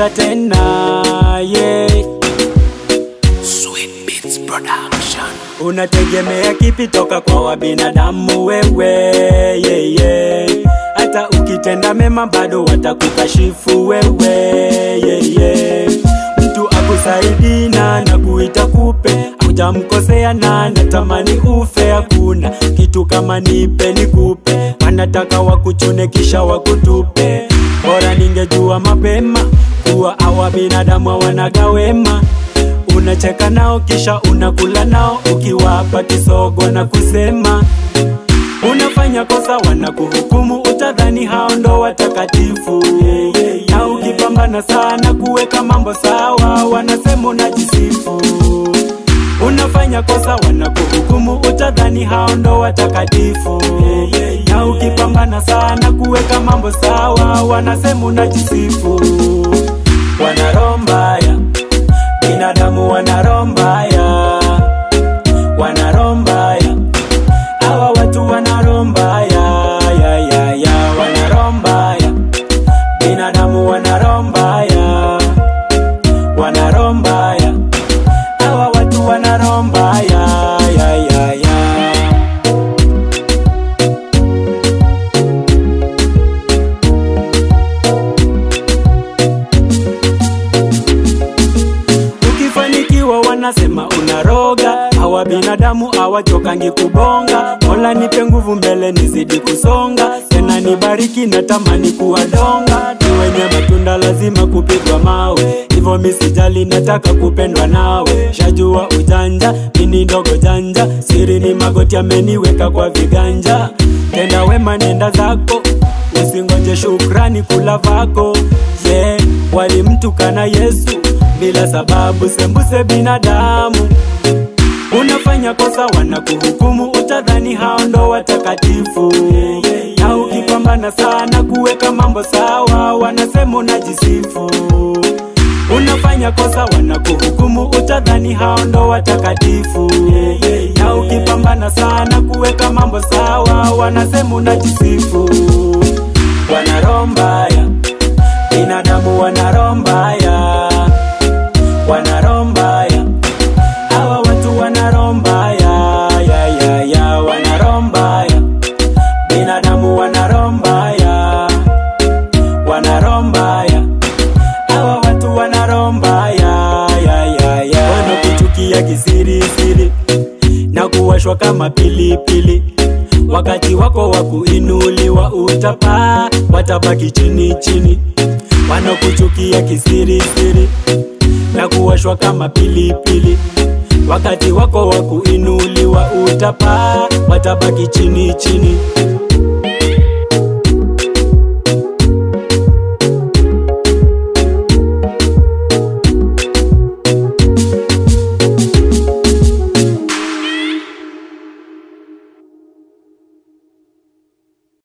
kuja tena yeah. Sweet Beats Production. Unategemea kipi toka kwa wabinadamu wewe yeah, yeah. Hata ukitenda mema bado watakukashifu wewe yeah, yeah. Mtu akusaidi na nakuita kupe, hujamkosea na natamani ufe. Hakuna kitu kama nipe nikupe, wanataka wakuchune kisha wakutupe. Bora ningejua mapema kuwa hawa binadamu hawanaga wema unacheka nao kisha unakula nao ukiwapa kisogo na kusema unafanya kosa wanakuhukumu utadhani hao ndo watakatifu na ukipambana sana kuweka mambo sawa wanasema unajisifu unafanya kosa wanakuhukumu utadhani hao ndo watakatifu na ukipambana sana kuweka mambo sawa wanasema unajisifu wana roho mbaya binadamu wana roho mbaya wana roho mbaya hawa watu wana roho mbaya ya, ya, ya, wana roho mbaya binadamu wana roho mbaya wana roho mbaya hawa watu wana roho mbaya ya, ya, ya. ukifanikiwa wanasema unaroga hawa binadamu hawachokangi kubonga mola nipe nguvu mbele nizidi kusonga tena nibariki na tamani kuwadonga ni wenye matunda lazima kupigwa mawe hivyo misijali nataka kupendwa nawe shajua ujanja mini ndogo janja siri ni magoti ameniweka kwa viganja tenda wema nenda zako usingoje shukrani kula vako yeah, walimtukana yesu bila sababu sembuse binadamu unafanya kosa wanakuhukumu utadhani hao ndo watakatifu na ukipambana sana kuweka mambo sawa wanasema unajisifu unafanya kosa wanakuhukumu utadhani hao ndo watakatifu na ukipambana sana kuweka mambo sawa wanasema unajisifu wana roho mbaya binadamu wana roho mbaya wana roho mbaya hawa watu wana roho mbaya ya, ya, ya, wana roho mbaya binadamu wana roho mbaya wana roho mbaya hawa watu wana roho mbaya ya, ya, ya. wanakuchukia kisirisiri na kuwashwa kama pilipili wakati wako wa kuinuliwa utapaa watabaki chini chini wanakuchukia kisirisiri na kuwashwa kama pilipili wakati wako wa kuinuliwa utapaa watabaki chini chini